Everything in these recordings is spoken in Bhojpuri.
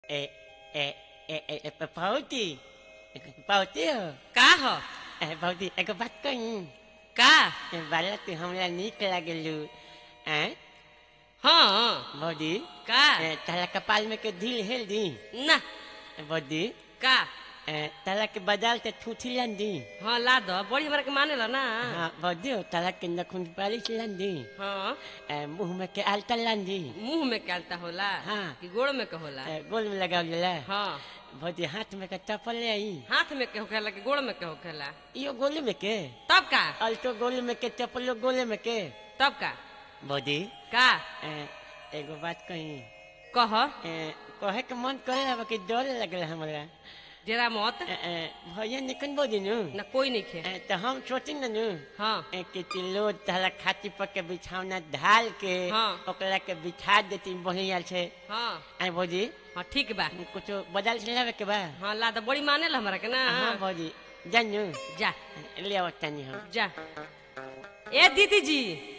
Eh, eh, eh, eh, eh, Pauti. Pauti हो का ह ए, pauti एगो बात कही का बाला तू हमरा नीक लागलू हैं हाँ बौदी का ए, तारा कपाल में के ढील हेल दी ना बौदी का ए, तारा के बाजार से ठूठी लन दी हाँ ला दो बड़ी हमरा के माने ला ना हाँ बौदी हो तारा के नखुन पालिश लन दी हाँ ए, मुंह में के आलता लन दी मुंह में कहता होला हाँ। कि गोड़ में के होला ए, गोल में लगाव जला हाँ बौदी हाथ में के चप्पल ले आई हाथ में के होखेला कि गोड़ में के होखेला यो गोले में के तब का अल्टो गोले में के चप्पलो गोले में के तब का बौदी का ए, एगो बात कही कह ए, कहे के मन करे अब कि डर लगल हमरा जरा मत ए, ए, भैया निकन बोली नु ना कोई नहीं खे ए, तो हम सोची न नु हाँ ए, कि तिलो तहला खाती पर के बिछौना ढाल के हाँ। ओकरा के बिछा देती बढ़िया से हाँ आई भौजी हाँ ठीक बा कुछ बदल से लावे के बा हाँ ला दो बड़ी माने ला हमरा के ना हाँ भौजी जानू जा ले आओ तनी हम जा ए दीदी जी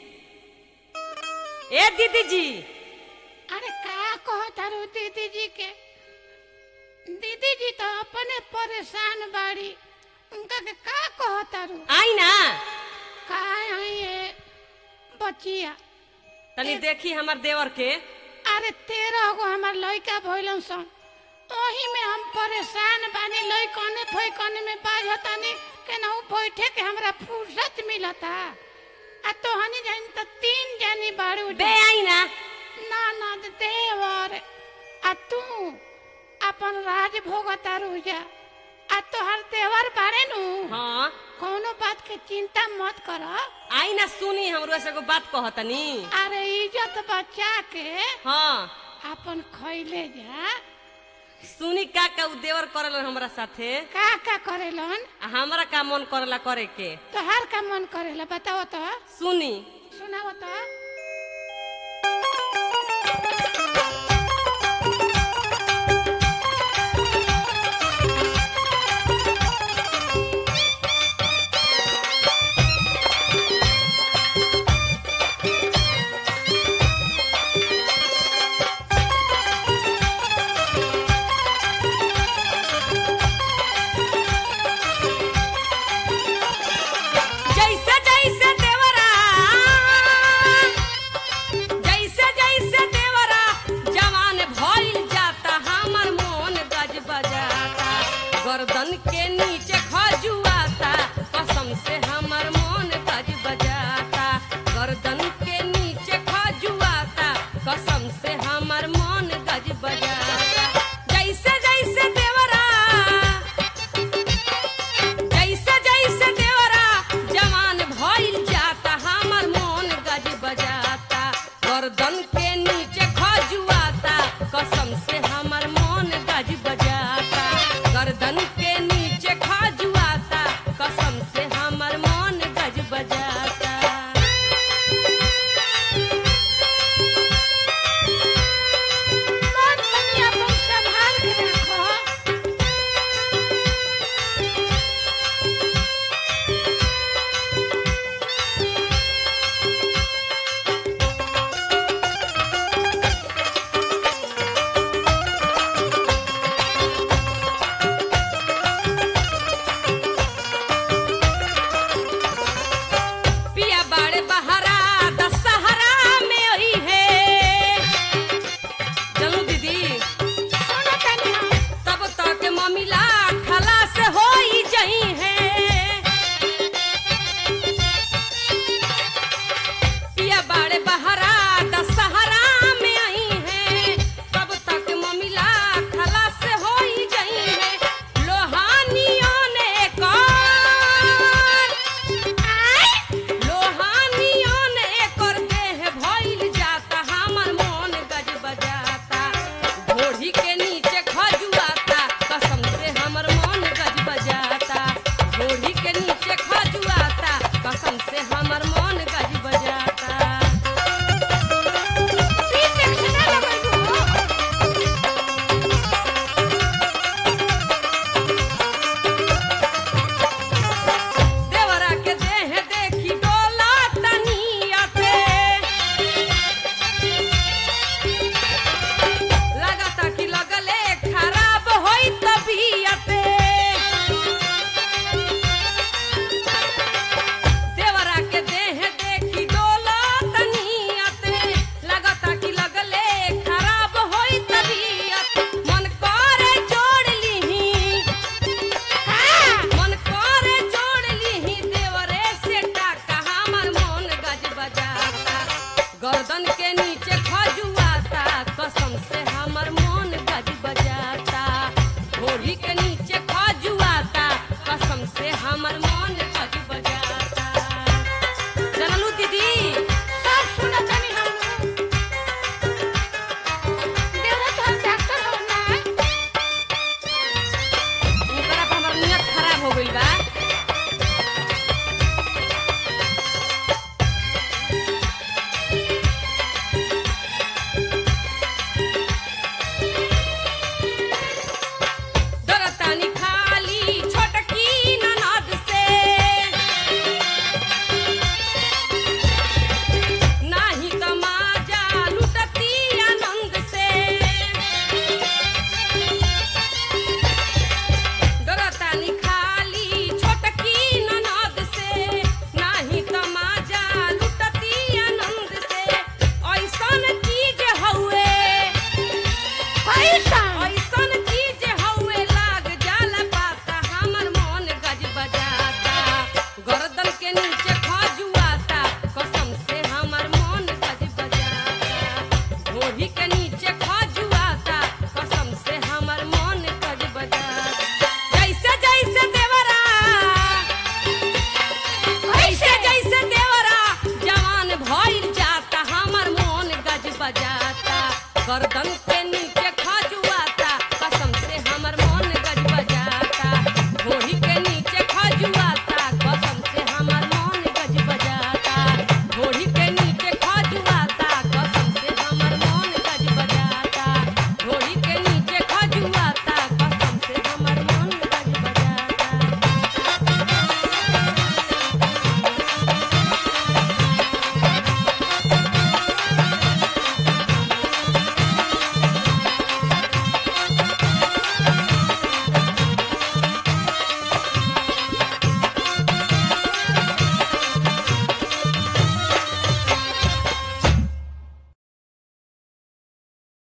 ए दीदी जी अरे का कहो तारू दीदी जी के दीदी जी तो अपने परेशान बाड़ी उनका के का कहो तारू आई ना का आई ये बचिया तनी देखी हमर देवर के अरे तेरह गो हमार लड़का भइलन सन ओही में हम परेशान बानी लड़कने फैकने में बाझतानी केनाहू बैठे के हमरा फुर्सत मिलता आ तो हनी जानी तो तीन जानी बाड़ू बे आई ना ननद देवर आ तू अपन राज भोगता रुजा आ तोहर देवर बारे नु हाँ कोनो बात के चिंता मत कर आई ना सुनी हमरो से एगो बात कहतनी अरे इज्जत बचा के हाँ अपन खैले जा सुनी का का उ देवर करल हमरा साथे का का करेलन आ हमरा का मन करला करे के तोहार का मन करेला बताओ तो सुनी सुनाओ तो जैसे जैसे देवरा जैसे जैसे देवरा जवान भइल जाता हमर मोन गज बजाता गर्दन के